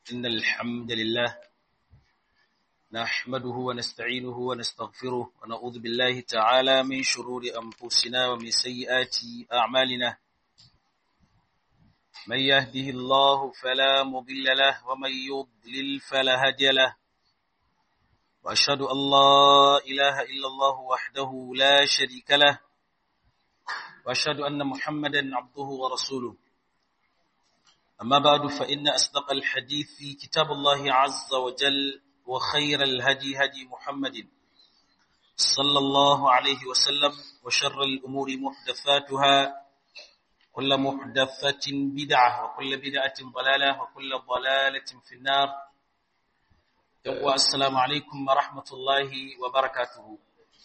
إن الحمد لله نحمده ونستعينه ونستغفره ونعوذ بالله تعالى من شرور أنفسنا ومن سيئات أعمالنا من يهده الله فلا مضل له ومن يضلل فلا هادي له وأشهد أن لا إله إلا الله وحده لا شريك له وأشهد أن محمدا عبده ورسوله أما بعد فإن أصدق الحديث كتاب الله عز وجل وخير الهدي هدي محمد صلى الله عليه وسلم وشر الأمور محدثاتها كل محدثة بدعة وكل بدعة ضلالة وكل ضلالة في النار السلام عليكم ورحمة الله وبركاته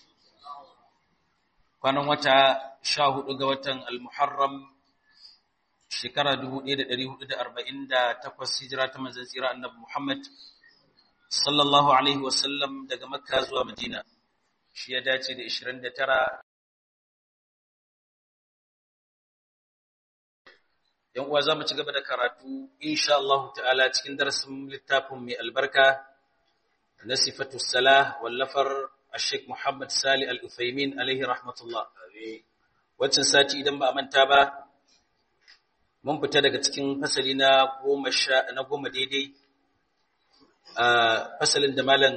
kwanan wata sha hudu ga watan al-muharram shekara 1448 hijira ta manzon tsira annabi Muhammad sallallahu alaihi wasallam daga makka zuwa madina shi ya dace da 29 yan uwa zamu ci gaba da karatu insha Allah ta'ala cikin darasin littafin mai albarka na sifatu salah wallafar Sheikh Muhammad Sali Al-Uthaymin alaihi rahmatullah. Waccan sati idan ba a manta ba, mun fita daga cikin fasali na goma sha na goma daidai, a fasalin da malam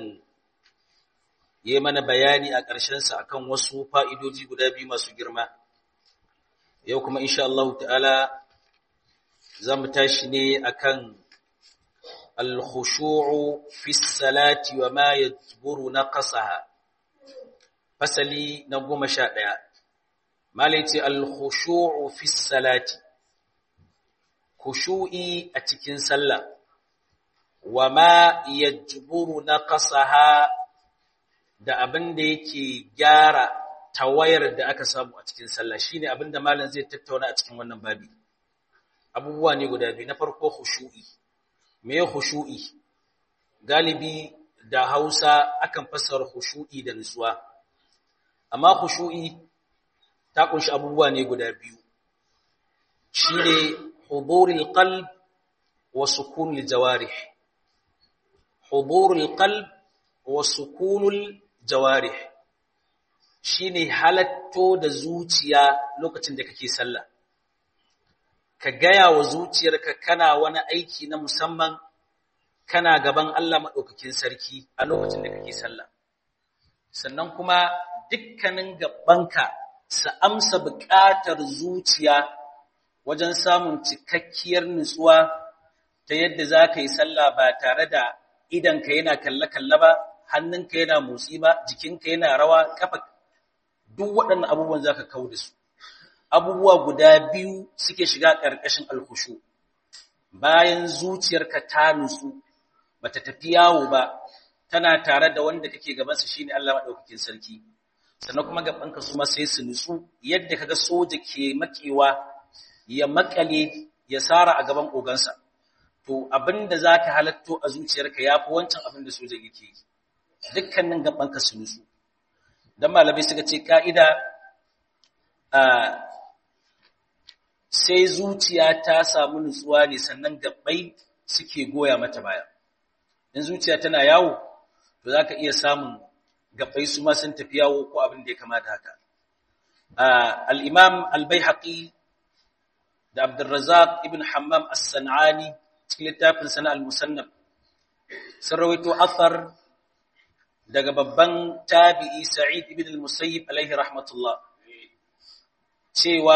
ya mana bayani a ƙarshensa akan wasu fa'idoji guda biyu masu girma. Yau kuma insha Allah ta'ala za mu tashi ne akan al-khushu'u fi salati wa ma yajburu naqasaha fasali na goma sha ɗaya malaice al-khushu'u fi salati khushu'i a cikin sallah wa ma yajburu naqasaha da abin da yake gyara tawayar da aka samu a cikin sallah shine abin da malam zai tattauna a cikin wannan babi abubuwa ne guda biyu na farko khushu'i me khushu'i galibi da Hausa akan fassara khushu'i da nutsuwa amma khushu'i ta kunshi abubuwa ne guda biyu shine hudurul qalb wa sukunul jawarih hudurul qalb wa sukunul jawarih shine halatto da zuciya lokacin da kake sallah ka gaya wa zuciyarka kana wani aiki na musamman kana gaban Allah maɗaukakin sarki a lokacin da kake sallah sannan kuma dukkanin gabanka su amsa buƙatar zuciya wajen samun cikakkiyar nutsuwa ta yadda za ka yi sallah ba tare da idanka yana kalle-kalle ba hannunka yana motsi ba jikinka yana rawa kafa duk waɗannan abubuwan za ka kau da su abubuwa guda biyu suke shiga ƙarƙashin alkushu bayan zuciyarka ta nutsu bata tafi yawo ba tana tare da wanda kake gabansa shine Allah madaukakin sarki sannan kuma gabanka su ma sai su nutsu yadda kaga soja ke makewa ya makale ya sara a gaban ogansa to abinda zaka halatto a zuciyarka yafi wancan abinda soja yake yi dukkanin gabanka su nutsu dan malamai suka ce ka'ida sai zuciya ta samu nutsuwa ne sannan gabbai suke goya mata baya in zuciya tana yawo to zaka iya samun gabbai su ma sun tafi yawo ko abin da ya kamata haka al-imam al-baihaqi da abdurrazzaq ibn hammam as-sanani cikin littafin sana al-musannaf sun rawaito athar daga babban tabi'i sa'id ibn al-musayyib alaihi rahmatullah cewa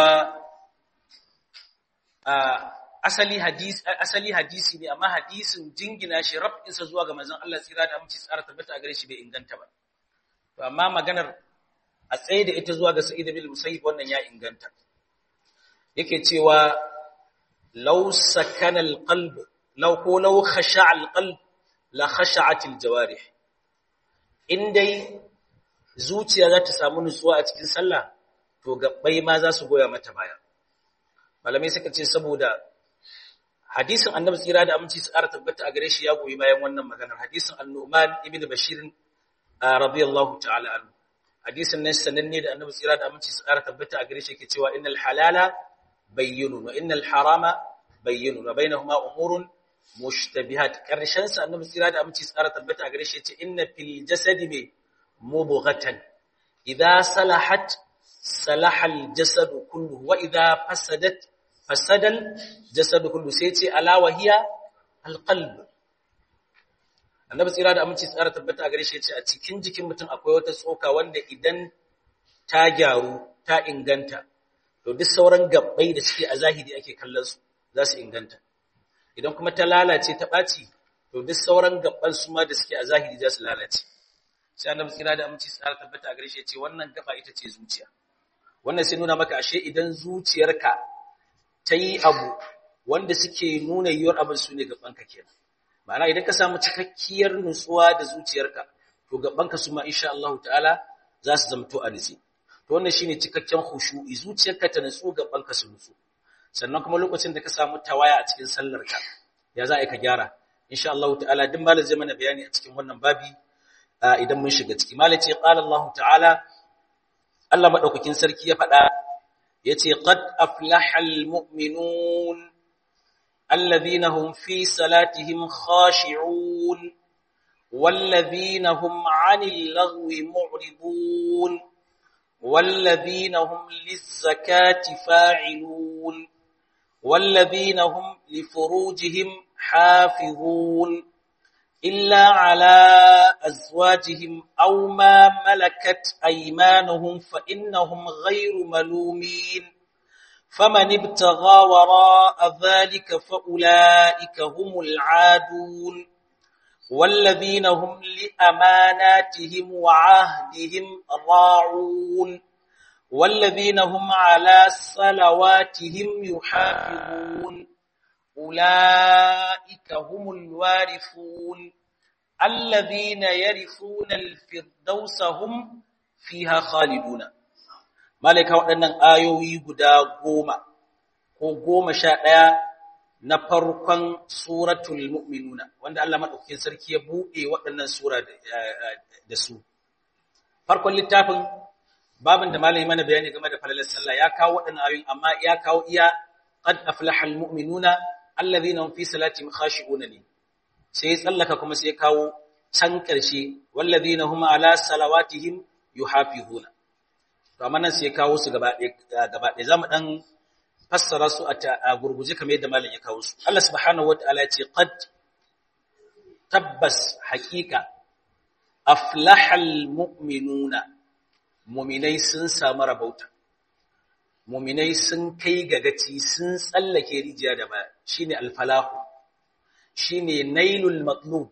asali hadisi asali hadisi ne amma hadisin jingina shi rabinsa zuwa ga manzon Allah tsira da aminci tsara tabbata a gare shi bai inganta ba to amma maganar a tsaye da ita zuwa ga Sa'id bin Musayyib wannan ya inganta yake cewa law sakana alqalb law ko law khasha'a alqalb la khasha'at aljawarih indai zuciya za ta samu nutsuwa a cikin sallah to gabbai ma za su goya mata baya malamai suka ce saboda hadisin annabi tsira da aminci su ƙara tabbata a gare shi ya goyi bayan wannan maganar hadisin annuman ibn bashir radiyallahu ta'ala anhu hadisin nan sananne da annabi tsira da aminci su ƙara tabbata a gare shi yake cewa innal halala bayyinun wa innal harama bayyinun wa bainahuma umurun mushtabihat karshen sa annabi tsira da aminci tsara tabbata a gare shi yace inna fil jasadi me mubghatan idza salahat salaha al jasad kulluhu wa idza fasadat fasada al jasad kulluhu sai yace ala wa hiya al qalb annabi tsira da aminci tsara tabbata a gare shi yace a cikin jikin mutum akwai wata tsoka wanda idan ta gyaru ta inganta to duk sauran gabbai da suke a zahiri ake kallon su za su inganta idan kuma ta lalace ta ɓaci to duk sauran gabban su ma da suke a zahiri za su lalace sai annabi tsira da aminci tsara tabbata a gare shi ce wannan gaba ita ce zuciya wannan sai nuna maka ashe idan zuciyarka ta yi abu wanda suke nuna yiwuwar abin su ne gabanka kenan ma'ana idan ka samu cikakkiyar nutsuwa da zuciyarka to gabanka su ma insha Allah ta'ala za su zamto a nutsi to wannan shine cikakken khushu'i zuciyarka ta nutsu gabanka su nutsu sannan kuma lokacin da ka samu tawaya a cikin sallarka ya za a ka gyara insha Allah ta'ala duk malam zai mana bayani a cikin wannan babi idan mun shiga ciki malam ce qala Allah ta'ala Allah madaukakin sarki ya faɗa yace qad aflahal mu'minun alladhina hum fi salatihim khashi'un والذين هم عن اللغو معرضون والذين هم للزكاة فاعلون والذين هم لفروجهم حافظون إلا على أزواجهم أو ما ملكت أيمانهم فإنهم غير ملومين فمن ابتغى وراء ذلك فأولئك هم العادون والذين هم لأماناتهم وعهدهم راعون والذين هم على صلواتهم يحافظون أولئك هم الوارثون الذين يرثون الفردوس هم فيها خالدون مالك waɗannan ayoyi guda goma ko goma sha ɗaya na farkon suratul mu'minuna wanda Allah madaukakin sarki ya buɗe waɗannan sura da su farkon littafin babin da malami mana bayani game da falalar sallah ya kawo waɗannan ayoyin amma ya kawo iya qad aflahal mu'minuna alladhina hum fi salatihim khashi'una ne sai ya tsallaka kuma sai ya kawo can ƙarshe walladhina hum ala salawatihim yuhafizuna to amma nan sai ya kawo su gaba ɗaya gaba ɗaya zamu dan fassara su a gurguje kamar yadda malam ya kawo su Allah subhanahu wataala ya ce qad tabbas haqiqa aflahal mu'minuna mu'minai sun samu rabauta mu'minai sun kai gagaci sun tsallake rijiya da ba shine alfalahu shine nailul matlub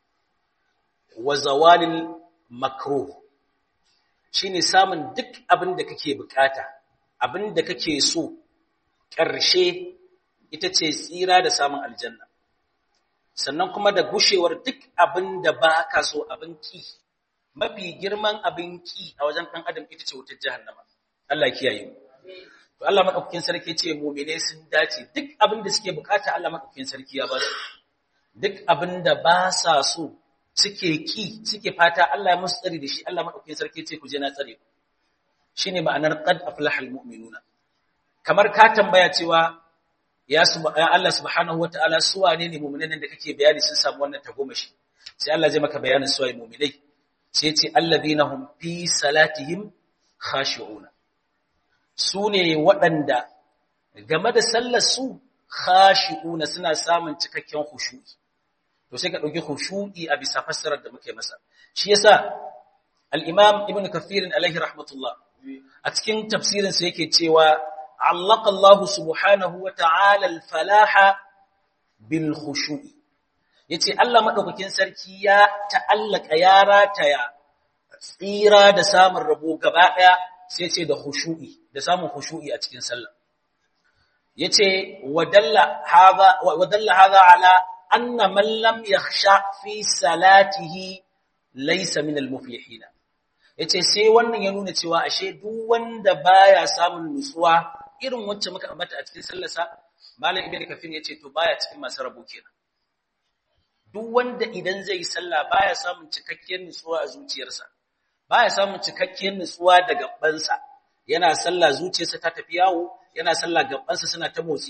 wa zawalil makruh shine samun duk abin da kake bukata abin da kake so ƙarshe ita ce tsira da samun aljanna sannan kuma da gushewar duk abin da ba ka so abin ki mafi girman abin ki a wajen ɗan adam ita ce wutar jahannama Allah kiyaye mu to Allah madaukakin sarki ce mu'mine sun dace duk abin da suke bukata Allah madaukakin sarki ya ba su duk abin da ba sa so suke ki suke fata Allah ya musu tsari da shi Allah madaukakin sarki ce ku je na tsare ku shine ma'anar qad aflahal mu'minuna kamar ka tambaya cewa ya Allah subhanahu wataala su wane ne mu'minan da kake bayani sun samu wannan tagomashi sai Allah zai maka bayanin su ai mu'minai sai ya ce alladhina hum fi salatihim khashi'una su ne waɗanda game da sallar su khashi'una suna samun cikakken khushu'i to sai ka dauki khushu'i a bisa fassarar da muke masa shi yasa al-imam ibn kathir alaihi rahmatullah a cikin tafsirin sa yake cewa allaka Allah subhanahu wa ta'ala al-falaha bil khushu'i yace Allah madaukakin sarki ya ta'allaka ya rataya tsira da samun rabo gaba daya sai ce da khushu'i da samun khushu'i a cikin sallah yace wadalla hadha wadalla hadha ala anna man lam yakhsha fi salatihi laysa min al-muflihin yace sai wannan ya nuna cewa ashe duk wanda baya samun nutsuwa irin wacce muka ambata a cikin sallarsa malam ibnu kafir yace to baya cikin masu rabo kenan duk wanda idan zai yi sallah baya samun cikakkiyar nutsuwa a zuciyarsa baya samun cikakkiyar nutsuwa da gabansa yana sallah zuciyarsa ta tafi yawo yana sallah gabansa suna ta motsi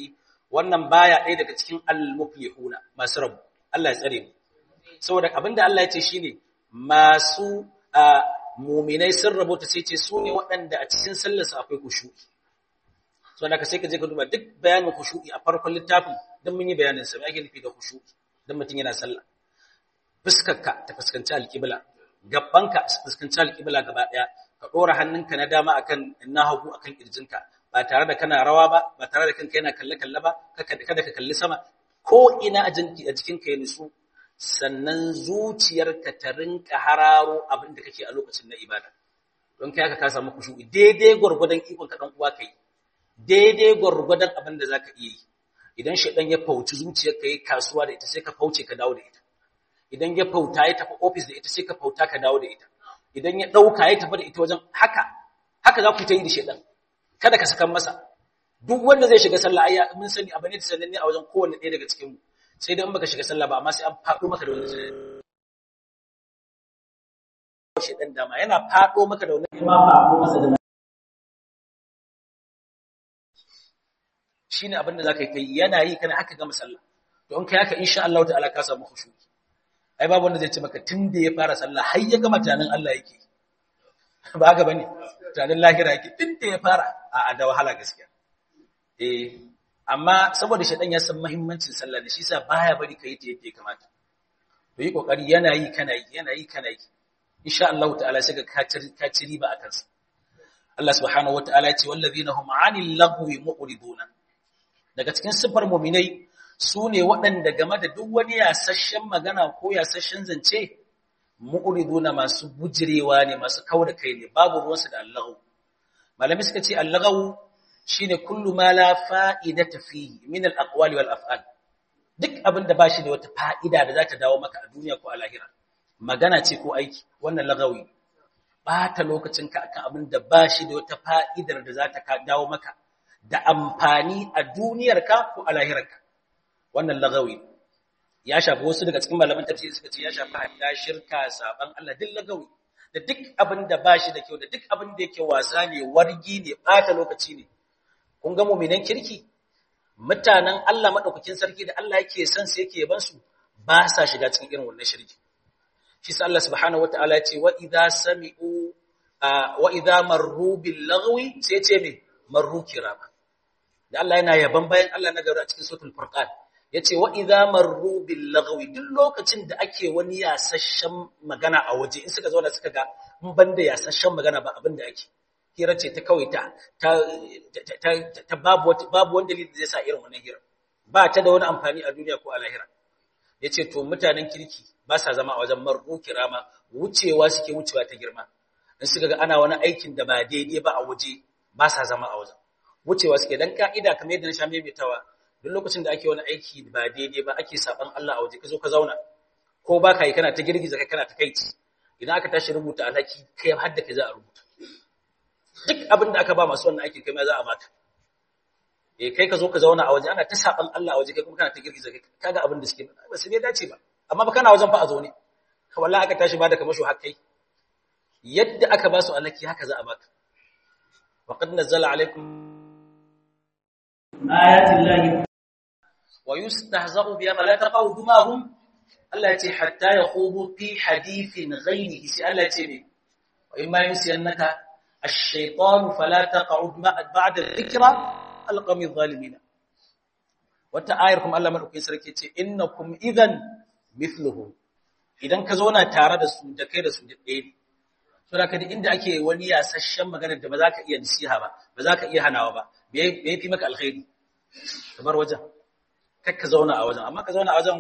wannan baya ɗaya daga cikin al-muflihuna masu rabu Allah ya tsare mu saboda abinda Allah ya ce shine masu muminai sun rabota sai ce su ne waɗanda a cikin sallarsa akwai kushu'i so da ka sai ka je ka duba duk bayanin kushu'i a farkon littafin don mun yi bayanin sa me ake nufi da kushu'i don mutum yana sallah fuskarka ta fuskanci alƙibla gabbanka su fuskanci alƙibla gaba ɗaya ka ɗora hannunka na dama akan na hagu akan ƙirjinka ba tare da kana rawa ba ba tare da kanka yana kalle kalle ba kada ka kalli sama ko ina a jikinka ya nutsu sannan zuciyarka ta rinka hararo abin da kake a lokacin na ibada don kai haka ka samu kushu'i daidai gwargwadon ikon ka dan uwa kai daidai gwargwadon abin da zaka iya yi idan shedan ya fauci zuciyarka yi kasuwa da ita sai ka fauce ka dawo da ita idan ya fauta ya tafi office da ita sai ka fauta ka dawo da ita idan ya dauka ya tafi da ita wajen haka haka za ku ta yi da shedan kada ka sakan masa duk wanda zai shiga sallah ayya mun sani abin da sananne a wajen kowanne ɗaya daga cikin mu sai dai in baka shiga sallah ba amma sai an faɗo maka da wani shi dan dama yana faɗo maka da wani ma faɗo masa da shine abin da zaka yi yana yi kana haka gama sallah to in kai haka insha Allah ta'ala ka samu khushu ai babu wanda zai ce maka tunda ya fara sallah har ya gama tunanin Allah yake ba haka bane tunanin lahira yake tunda ya fara a da wahala gaskiya eh amma saboda shaɗan ya san mahimmancin sallah da shi sa baya bari ka yi ta yadda ya kamata to yi kokari yana yi kana yi yana yi kana yi insha Allah ta'ala sai ga ka ci riba a kansa Allah subhanahu wata'ala ya ce wallazina hum 'anil lagwi mu'riduna daga cikin sifar mu'minai su ne waɗanda game da duk wani yasasshen magana ko yasasshen zance mu'riduna masu bujirewa ne masu kauda kai ne babu ruwansu da Allahu malami suka ce Allahu shine kullu ma la fa'idata fihi min al-aqwali wal af'al duk abin da bashi da wata fa'ida da za ta dawo maka a duniya ko a lahira magana ce ko aiki wannan lagawi bata lokacinka akan abin da bashi da wata fa'idar da za ta dawo maka da amfani a duniyarka ko a lahirarka wannan lagawi ya shafi wasu daga cikin malaman tafsiri suka ce ya shafi hatta shirka saban Allah duk lagawi da duk abin da bashi da kyau da duk abin da yake wasa ne wargi ne bata lokaci ne kun ga mu'minan kirki mutanen Allah madaukakin sarki da Allah yake son su yake yaban su ba sa shiga cikin irin wannan shirki shi sa Allah subhanahu wataala ya ce wa idza sami'u wa idza marru bil lagwi sai ce me marru kirama da Allah yana yaban bayan Allah na gari a cikin suratul furqan yace wa idza marru bil lagwi duk lokacin da ake wani yasasshen magana a waje in suka zo da suka ga in banda yasasshen magana ba abin da ake hira ce ta kawai ta ta babu babu wani dalili zai sa irin wannan hira ba ta da wani amfani a duniya ko a lahira yace to mutanen kirki ba sa zama a wajen marru kirama wucewa suke wucewa ta girma in suka ga ana wani aikin da ba daidai ba a waje ba sa zama a wajen wucewa suke dan ka'ida kamar yadda na sha maimaitawa duk lokacin da ake wani aiki ba daidai ba ake saban Allah a waje ka zo ka zauna ko ba ka yi kana ta girgiza kai kana ta kai idan aka tashi rubuta alhaki kai har da kai za a rubuta duk abin da aka ba masu wannan aiki kai ma za a baka eh kai ka zo ka zauna a waje ana ta saban Allah a waje kai kuma kana ta girgiza kai kaga abin da suke ba su bai dace ba amma ba kana wajen fa a zo ne ka wallahi aka tashi ba da kamasho har kai yadda aka ba su alhaki haka za a baka wa qad nazzala alaikum ayatin lahi wa yustahza'u biha fala taqawdu ma hum Allah ya ce hatta yakhudu fi hadithin ghayrihi sai Allah ya ce ne wa imma yunsiyannaka ash-shaytanu fala taq'ud ba'da dhikra alqami adh-dhalimin wata ayar kuma Allah madaukakin sarki ce innakum idhan mithluhum idan ka zauna tare da su da kai da su ɗaya ne to da kada inda ake wani yasasshen magana da ba za ka iya nasiha ba ba za ka iya hanawa ba bai fi maka alkhairi kamar wajen kar ka zauna a wajen amma ka zauna a wajen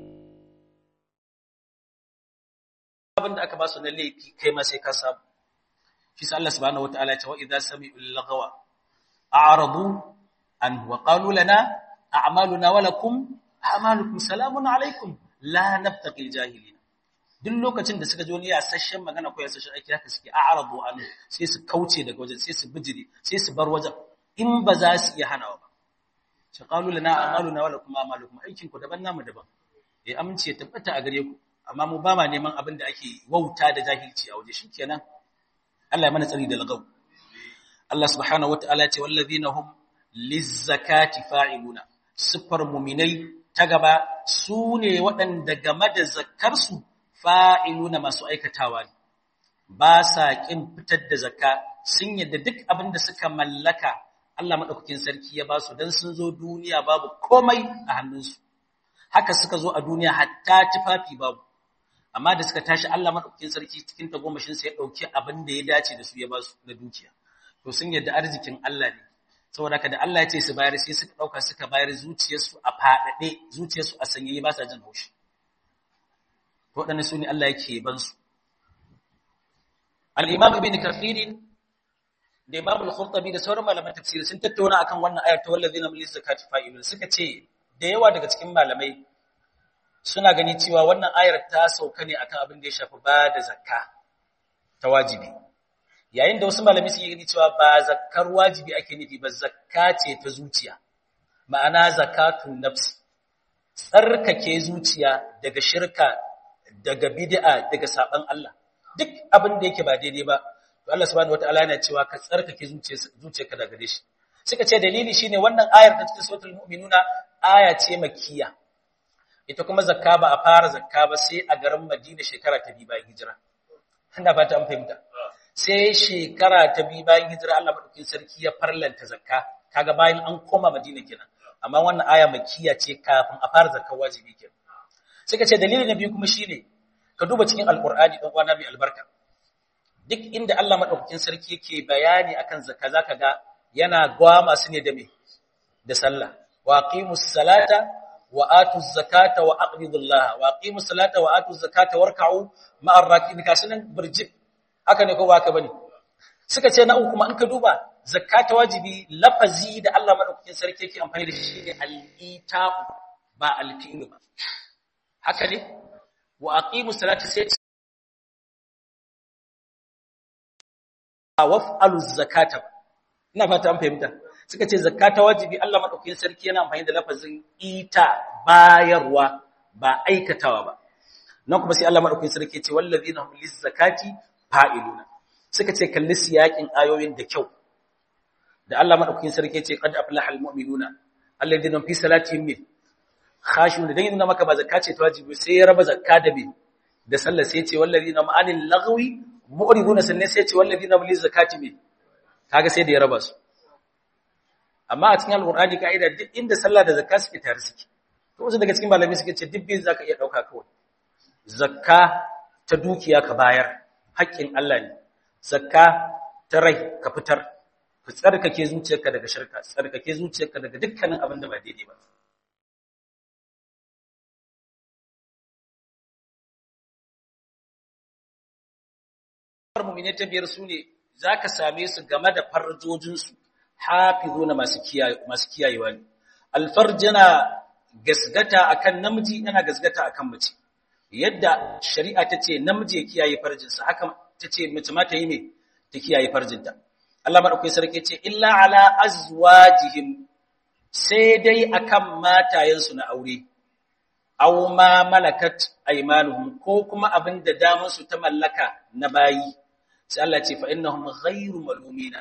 abin da aka ba su na laifi kai ma sai ka samu shi sa Allah subhanahu wataala ya ce wa idza sami'u lagawa a'radu an wa qalu lana a'maluna wa lakum a'malukum salamun alaikum la nabtaqi jahilin duk lokacin da suka ji wani yasasshen magana ko yasasshen aiki haka suke a'radu an sai su kauce daga wajen sai su bijire sai su bar wajen in ba za su iya hanawa ba shi qalu lana a'maluna wa lakum a'malukum aikin ku daban namu daban eh amince tabbata a gare ku amma mu ba ma neman abin da ake wauta da jahilci a waje shikenan Allah ya mana tsari da lagaw Allah subhanahu wataala ya ce wallazina hum lizzakati fa'iluna siffar muminai ta gaba su ne waɗanda game da zakkarsu fa'iluna masu aikatawa ne ba sa ƙin fitar da zakka sun yadda duk abin da suka mallaka Allah maɗaukakin sarki ya ba su don sun zo duniya babu komai a hannunsu haka suka zo a duniya hatta tufafi babu amma da suka tashi Allah maɗaukakin sarki cikin tagomashinsa ya ɗauki abin da ya dace da su ya ba su na dukiya to sun yadda arzikin Allah ne saboda haka da Allah ya ce su bayar sai suka ɗauka suka bayar zuciyarsu a faɗaɗe zuciyarsu a sanyaye ba sa jin haushi waɗannan su ne Allah yake ban su al-imam ibn kathir da imam al-qurtubi da sauran malaman tafsiri sun tattauna akan wannan ayar ta wallazina min zakati fa'ilun suka ce da yawa daga cikin malamai suna gani cewa wannan ayar ta sauka ne akan abin da ya shafi ba da zakka ta wajibi yayin da wasu malamai suke gani cewa ba zakkar wajibi ake nufi ba zakka ce ta zuciya ma'ana zakatun nafs tsarkake zuciya daga shirka daga bid'a daga saban Allah duk abin da yake ba daidai ba to Allah subhanahu wataala yana cewa ka tsarkake zuciyarka daga gare shi suka ce dalili shine wannan ayar ta cikin suratul mu'minuna aya ce makkiya ita kuma zakka ba a fara zakka ba sai a garin Madina shekara ta biyu bayan hijira ina fata an fahimta sai shekara ta biyu bayan hijira Allah madaukakin sarki ya farlanta zakka kaga bayan an koma Madina kenan amma wannan aya makkiya ce kafin a fara zakka wajibi kenan suka ce dalili na biyu kuma shine ka duba cikin alqur'ani dan uwana mai albarka duk inda Allah madaukakin sarki yake bayani akan zakka zaka ga yana gwama su ne da me da sallah wa aqimus salata wa atuz zakata wa aqridullaha wa aqimus salata wa atuz zakata warka'u ma'ar raki'in kasunan burjik haka ne ko ba haka bane suka ce na uku kuma in ka duba zakata wajibi lafazi da Allah madaukakin sarki yake amfani da shi shine al-ita'u ba al-fi'lu ba haka ne wa aqimus salata sai waf'alu zakata ina fata an fahimta suka ce zakata wajibi Allah madaukakin sarki yana amfani da lafazin ita bayarwa ba aikatawa ba nan kuma sai Allah madaukakin sarki ya ce wallazina hum lizakati fa'iluna suka ce kalli siyakin ayoyin da kyau da Allah madaukakin sarki ya ce qad aflaha almu'minuna alladhina fi salatihim min khashun da dan maka ba zakka ce ta wajibi sai ya raba zakka da me da sallah sai ya ce wallazina ma'anil lagwi mu'riduna sannan sai ya ce wallazina bil zakati min kaga sai da ya raba su amma a cikin alqur'ani kaida duk inda sallah da zakka suke tare suke to wasu daga cikin malami suke ce duk bin zaka iya dauka kawai zakka ta dukiya ka bayar haƙƙin Allah ne zakka ta rai ka fitar ka tsarkake zuciyarka daga shirka tsarkake zuciyarka daga dukkanin abin da ba daidai ba mu'mine ta biyar su ne zaka same su game da farjojinsu hafizuna masu kiyaye masu kiyayewa ne alfarj yana gasgata akan namiji yana gasgata akan mace yadda shari'a ta ce namiji ya kiyaye farjinsa haka ta ce mace ma ta yi ne ta kiyaye farjinta Allah madaukakin sarki ce illa ala azwajihim sai dai akan matayensu na aure aw ma malakat aymanuhum ko kuma abin da damar su ta mallaka na bayi sai Allah ce fa innahum ghayru malumina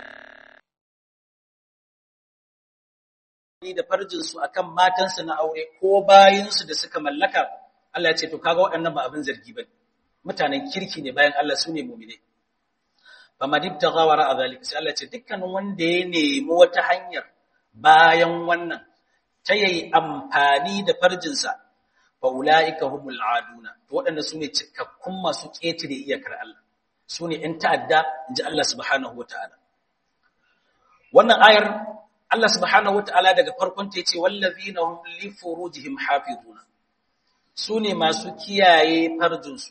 da farjin su akan matansu na aure ko bayin su da suka mallaka Allah ya ce to kaga waɗannan ba abin zargi bane mutanen kirki ne bayan Allah sune mu'mine fama dibtagha wara zalika sai Allah ya ce dukkanin wanda ya nemi wata hanyar bayan wannan ta yayi amfani da farjinsa fa ulaika humul aduna to waɗanda sune cikakkun masu ƙetare iyakar Allah sune in ta'adda inji Allah subhanahu wataala wannan ayar Allah subhanahu wataala daga farkon ta yace wallazina hum li furujihim hafizuna sune masu kiyaye farjinsu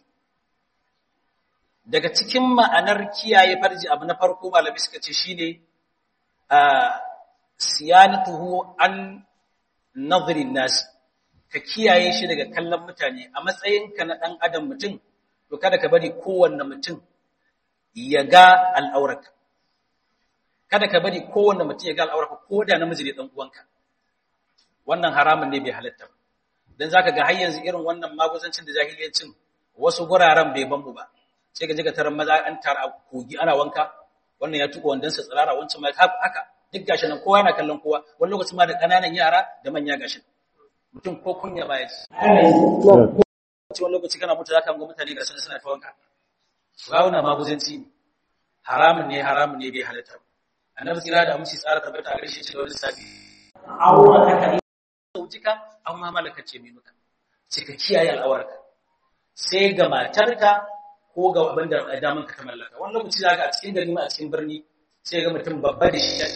daga cikin ma'anar kiyaye farji abu na farko malami suka ce shine a siyanatuhu an nadhrin nas ka kiyaye shi daga kallon mutane a matsayinka na dan adam mutum to kada ka bari kowanne mutum ya ga al'aurarka kada ka bari kowanne mutum ya ga al'aurarka ko da namiji ne dan uwanka wannan haramun ne bai halatta ba dan zaka ga har yanzu irin wannan maguzancin da jahiliyancin wasu guraren bai ban mu ba sai ka ji ka tarar maza an tara kogi ana wanka wannan ya tuka wandansa tsirara wancan ma haka duk gashi nan kowa yana kallon kowa wani lokacin ma da ƙananan yara da manya gashi mutum ko kunya ba ya ci wani lokaci kana mutu zaka ga mutane ga sun suna ta wanka ba wannan maguzanci ne haramun ne haramun ne bai halatta annabi tsira da aminci tsara tabbata a garshe da wani sabi aura ka ne saujika an ma malaka ce mai muka ce ka kiyaye al'awarka sai ga matarka ko ga abin da daman ka ta mallaka wani lokaci zaka a cikin gari ma a cikin birni sai ga mutum babba da shi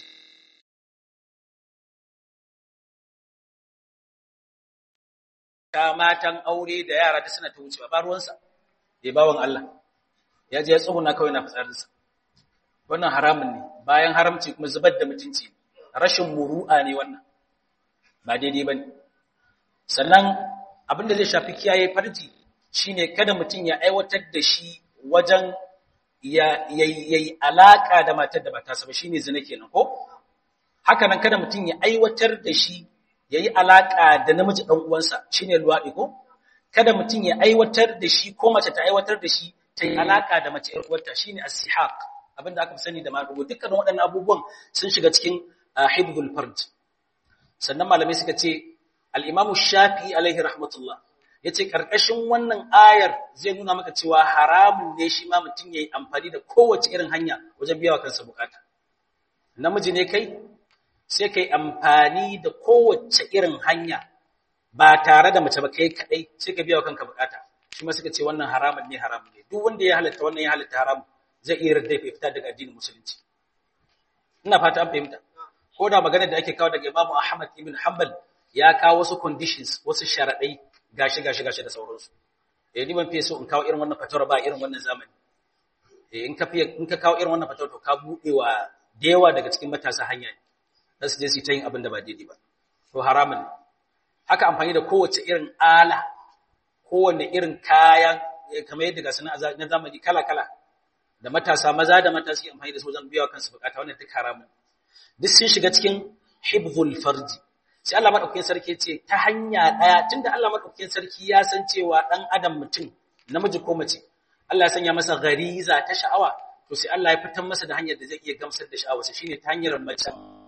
ta matan aure da yara da suna ta wucewa ba ruwansa ya bawan Allah ya je ya tsuguna kawai na fitsarinsa wannan haramun ne bayan haramci kuma zubar da mutunci rashin muru'a ne wannan ba daidai ba ne sannan abin da zai shafi kiyaye farji shine kada mutum ya aiwatar da shi wajen ya yi alaka da matar da ba ta saba shine zina kenan ko haka nan kada mutum ya aiwatar da shi ya yi alaka da namiji ɗan uwansa shine luwaɗi ko kada mutum ya aiwatar da shi ko mace ta aiwatar da shi ta yi alaka da mace ƴar uwarta shine as-sihaq abinda aka fi sani da maɗugo dukkan waɗannan abubuwan sun shiga cikin hibdul farj sannan malamai suka ce al-imamu shafi alaihi rahmatullah yace karkashin wannan ayar zai nuna maka cewa haramun ne shi ma mutum yayi amfani da kowace irin hanya wajen biya wa kansa bukata namiji ne kai sai kai amfani da kowace irin hanya ba tare da mace ba kai kadai sai ka biya wa kanka bukata shi ma suka ce wannan haramun ne haramun ne duk wanda ya halatta wannan ya halatta haramun zai iya rarrai ya fita daga addinin musulunci ina fata an fahimta ko da maganar da ake kawo daga Imam Ahmad ibn Hanbal ya kawo wasu conditions wasu sharadai gashi gashi gashi da sauransu eh ni ban fiye so in kawo irin wannan fatawar ba irin wannan zamani eh in ka fiye in ka kawo irin wannan fatawar to ka bude wa da yawa daga cikin matasa hanya ne su je su ta yin abin da ba daidai ba to haramun ne haka amfani da kowace irin ala kowanne irin kayan kamar yadda ga sana na zamani kala kala da matasa maza da mata suke amfani da su wajen biya kansu bukata wannan duk haramun duk sun shiga cikin hibzul farji sai Allah madaukakin sarki ce ta hanya daya tunda Allah madaukakin sarki ya san cewa dan adam mutum namiji ko mace Allah ya sanya masa gariza ta sha'awa to sai Allah ya fitar masa da hanyar da zai iya gamsar da sha'awarsa shine ta hanyar mace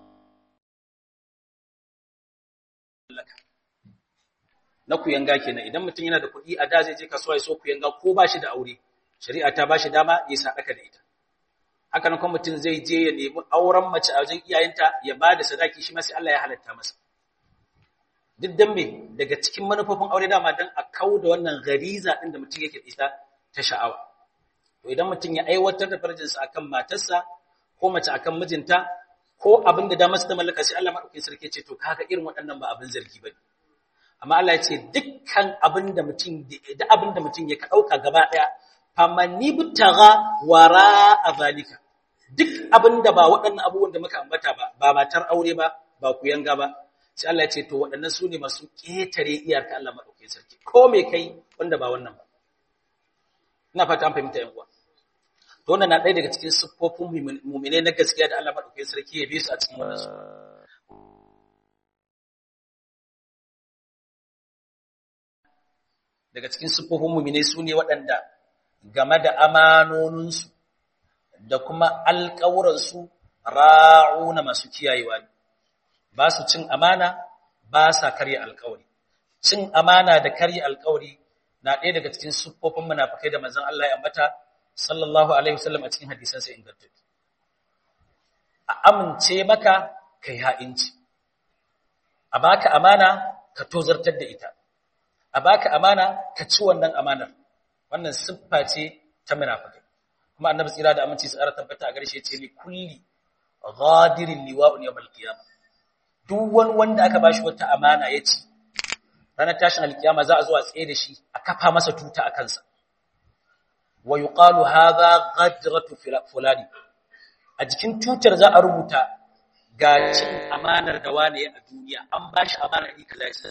na kuyanga kenan idan mutum yana da kuɗi a da zai je kasuwa ya so kuyanga ko ba shi da aure shari'a ta bashi dama ya sadaka da ita haka nan kuma mutum zai je ya nemi auren mace a wajen iyayenta ya ba da sadaki shi ma sai Allah ya halatta masa duk dan me daga cikin manufofin aure dama dan a kauda wannan gariza din da mutum yake isa ta sha'awa to idan mutum ya aiwatar da farjinsa akan matarsa ko mace akan mijinta ko abin da damar ta mallaka sai Allah madaukakin sarki ce to kaga irin waɗannan ba abin zargi bane amma Allah ya ce dukkan abin da mutum da abin da mutum ya ka dauka gaba daya famani butaga wara a zalika duk abinda ba waɗannan abubuwan da muka ambata ba ba matar aure ba ba ku yanga ba sai Allah ya ce to waɗannan su ne masu ƙetare iyarka Allah maɗaukakin sarki ko me kai wanda ba wannan ba ina fata an fahimta yan uwa to wannan na ɗaya daga cikin siffofin mu'minai na gaskiya da Allah maɗaukakin sarki ya bi su a cikin wannan su daga cikin siffofin mu'minai su ne waɗanda game da amanoninsu da kuma alƙawuransu ra'una masu kiyayewa ne ba su cin amana ba sa karya alƙawari cin amana da karya alƙawari na ɗaya daga cikin siffofin munafikai da manzon Allah ya ambata sallallahu alaihi wasallam a cikin hadisan sa ingantattu a amince maka kai ha'inci a baka amana ka tozartar da ita a baka amana ka ci wannan amanar wannan siffa ce ta munafikai kuma annabi tsira da aminci su ara tabbata a garshe ce li kulli ghadirin liwa'un yawmal qiyamah duk wani wanda aka bashi wata amana ya ci ranar tashin alkiyama za a zo a tsaye da shi a kafa masa tuta a kansa wa yuqalu hadha ghadratu fulani a jikin tutar za a rubuta ga cin amanar da wane a duniya an bashi amana ni kaza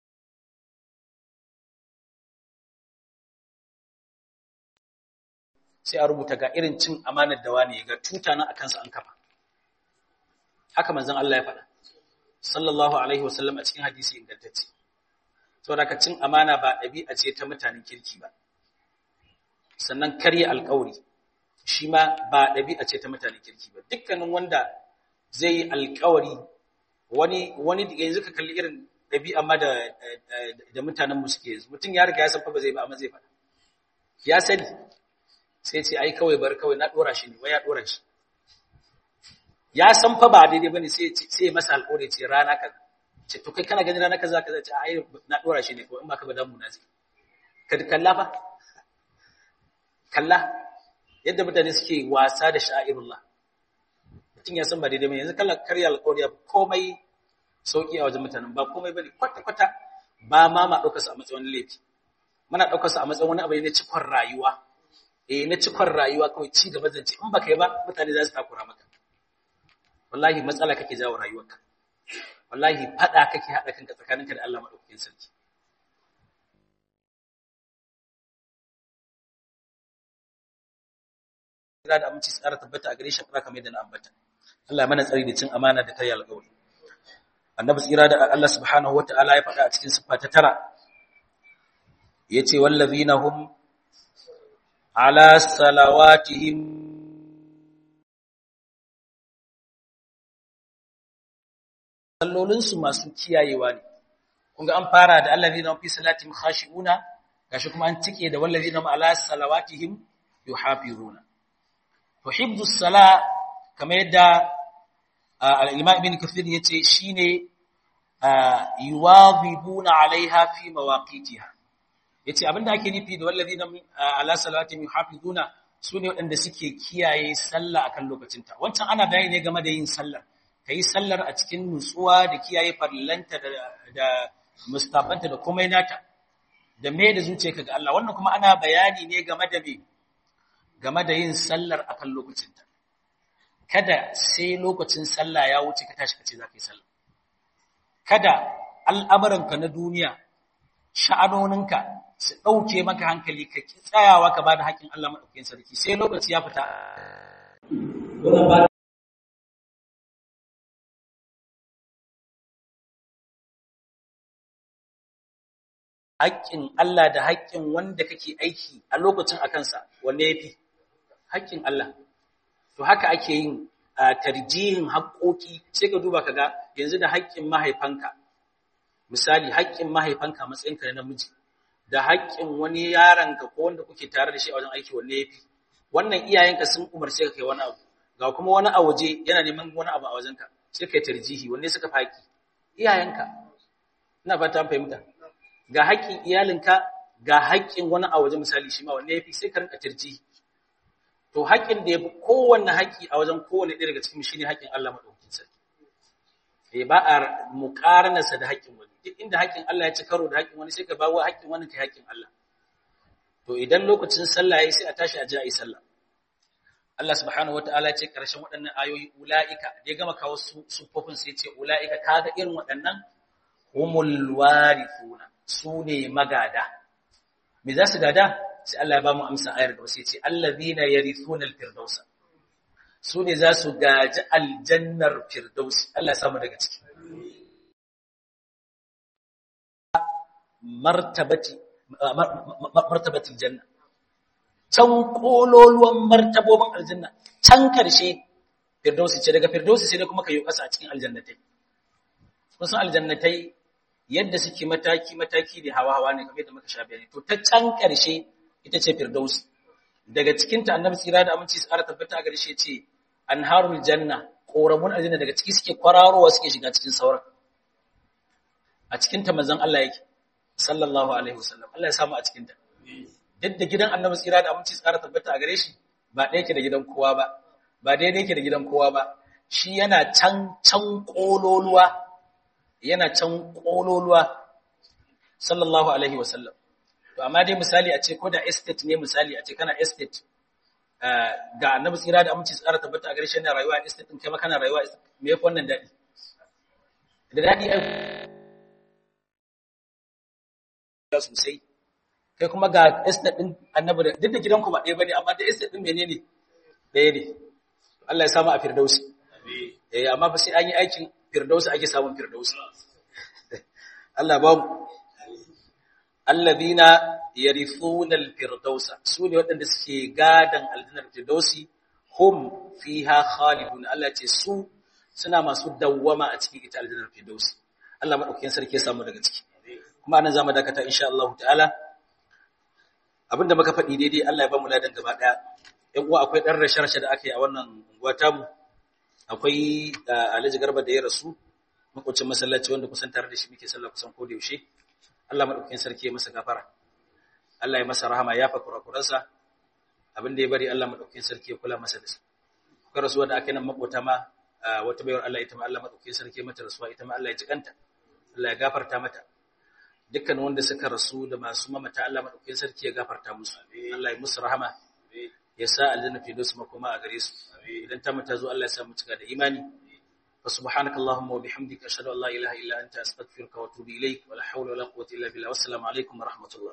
sai a rubuta ga irin cin amanar da wane ga tuta nan akan sa an kafa haka manzon Allah ya faɗa sallallahu alaihi wasallam a cikin hadisi ingantacce saboda ka cin amana ba ɗabi'a ce ta mutanen kirki ba sannan karya alƙawari shi ma ba ɗabi'a ce ta mutanen kirki ba dukkanin wanda zai yi alkawari wani wani yanzu ka kalli irin ɗabi'a ma da da mutanen mu suke yanzu mutum ya riga ya san fa ba zai ba amma zai faɗa ya sani sai ce ai kawai bar kawai na dora shi ne wai ya dora shi ya san fa ba daidai bane sai sai masa alƙawari ce rana kaza ce to kai kana ganin rana kaza kaza ce ai na dora shi ne ko in ba ka ba dan mu na zai ka kalla fa kalla yadda mutane suke wasa da sha'irullah mutum ya san ba daidai bane yanzu kalla karya alƙawari komai sauki a wajen mutanen ba komai bane kwata kwata ba ma ma ɗaukar a matsayin laifi muna ɗaukar a matsayin wani abu ne na cikon rayuwa eh na cikon rayuwa kawai ci gaba zance in baka yi ba mutane za su takura maka wallahi matsala kake jawo rayuwarka wallahi fada kake hada kanka tsakaninka da Allah madaukakin sarki da da aminci tsara tabbata a gare shi fara kamar yadda na ambata Allah mana tsari da cin amana da tayi alƙawari annabi tsira da Allah subhanahu wataala ya faɗa a cikin siffa ta tara yace wallazina hum ala salawatihim sallolinsu masu kiyayewa ne kun ga an fara da allazina fi salatihim khashi'una gashi kuma an tike da wallazina ala salawatihim yuhafizuna to hibdus sala kamar yadda al-imam ibn kathir yace shine yuwadhibuna alaiha fi mawaqitiha yace abinda ake nufi da wallazina ala salawatihim yuhafizuna sune waɗanda suke kiyaye sallah akan lokacinta wancan ana bayani ne game da yin sallar ka yi sallar a cikin nutsuwa da kiyaye farillanta da mustafanta da komai nata da me da zuciyarka ga Allah wannan kuma ana bayani ne game da me game da yin sallar akan lokacinta kada sai lokacin sallah ya wuce ka tashi kace zaka yi sallah kada al'amuranka na duniya sha'anoninka su dauke maka hankali ka ki tsayawa ka bada haƙin Allah madaukakin sarki sai lokaci ya fita haƙƙin Allah da haƙƙin wanda kake aiki a lokacin a kansa wanne ya fi haƙƙin Allah to haka ake yin tarjihin haƙƙoƙi sai ka duba ka ga yanzu da haƙƙin mahaifanka misali haƙƙin mahaifanka matsayinka na namiji da haƙƙin wani yaronka ko wanda kuke tare da shi a wajen aiki wanne ya fi wannan iyayenka sun umarce ka kai wani abu ga kuma wani a waje yana neman wani abu a wajenka sai kai tarjihi wanne suka fi haƙƙi iyayenka ina fata an fahimta ga haƙƙin iyalinka ga haƙƙin wani a waje misali shi ma wanne yafi sai ka rinka tarji to haƙƙin da yafi kowanne haƙƙi a wajen kowanne ɗaya daga cikin shi ne haƙƙin Allah madaukakin sarki eh ba a muqaranarsa da haƙƙin wani duk inda haƙƙin Allah ya ci karo da haƙƙin wani sai ka bawo haƙƙin wani kai haƙƙin Allah to idan lokacin sallah yayi sai a tashi a ji a yi sallah Allah subhanahu wataala ya ce karshen waɗannan ayoyi ulaika da ya gama kawo su sufofin sai ya ce ulaika kaga irin waɗannan humul warithuna su ne magada. Me za su gada? Sai Allah ya ba mu amsa ayar gaba sai ce, Allazina yarithuna al-firdausa. Su ne za su gaji aljannar firdausi. Allah ya samu daga ciki. Martabati martabatil janna. Can kololuwan martabobin aljanna, can karshe firdausi ce daga firdausi sai kuma ka yi kasa a cikin aljannatai. Kun san aljannatai yadda suke mataki-mataki da hawa-hawa ne kamar da muka sha bayani to ta can ƙarshe ita ce firdausi daga cikin ta annabi tsira da aminci su ƙara tabbata a ƙarshe ce anharul janna ƙoramun aljanna daga ciki suke kwararowa suke shiga cikin sauran a cikin ta manzon Allah yake sallallahu alaihi wasallam Allah ya samu a cikin ta duk da gidan annabi tsira da aminci su ƙara tabbata a gare shi ba ɗaya yake da gidan kowa ba ba daidai yake da gidan kowa ba shi yana can can ƙololuwa yana can ƙololuwa sallallahu alaihi wasallam to amma dai misali a ce ko da estate ne misali a ce kana estate ga annabi tsira da aminci tsara tabbata a garshen rayuwa a estate din kai ma kana rayuwa me yafi wannan dadi da dadi ai sosai kai kuma ga estate din annabi duk da gidanku ba ɗaya bane amma da estate din menene ɗaya ne Allah ya samu a firdausi eh amma fa sai an yi aikin firdausi ake samun firdausi Allah ba mu alladhina yarithuna alfirdausa sune waɗanda suke gadan aljannar firdausi hum fiha khalidun Allah ce su suna masu dawwama a cikin ita aljannar firdaus Allah madaukakin sarki ya samu daga ciki kuma anan zamu dakata insha Allah ta'ala abinda muka faɗi daidai Allah ya ba mu ladan gaba daya yan uwa akwai dan rashe-rashe da aka yi a wannan unguwa tamu akwai Alhaji Garba da ya rasu makwacin masallaci wanda kusan tare da shi muke sallah kusan ko da yaushe Allah madaukakin sarki ya masa gafara Allah ya masa rahama ya fa kurakuransa abin da ya bari Allah madaukakin sarki ya kula masa da su kuka rasuwa da aka yi nan makota ma wata bayar Allah ita ma Allah madaukakin sarki mata rasuwa ita ma Allah ya jikanta Allah ya gafarta mata dukkan wanda suka rasu da masu mamata Allah madaukakin sarki ya gafarta musu Allah ya musu rahama ya sa aljanna fi dusu makoma a gare su idan ta mata zo Allah ya sa mu cika da imani fa subhanaka allahumma wa bihamdika ashhadu an la ilaha illa anta astaghfiruka wa atubu ilaik wa la hawla wa la quwwata illa billah wassalamu alaikum wa rahmatullah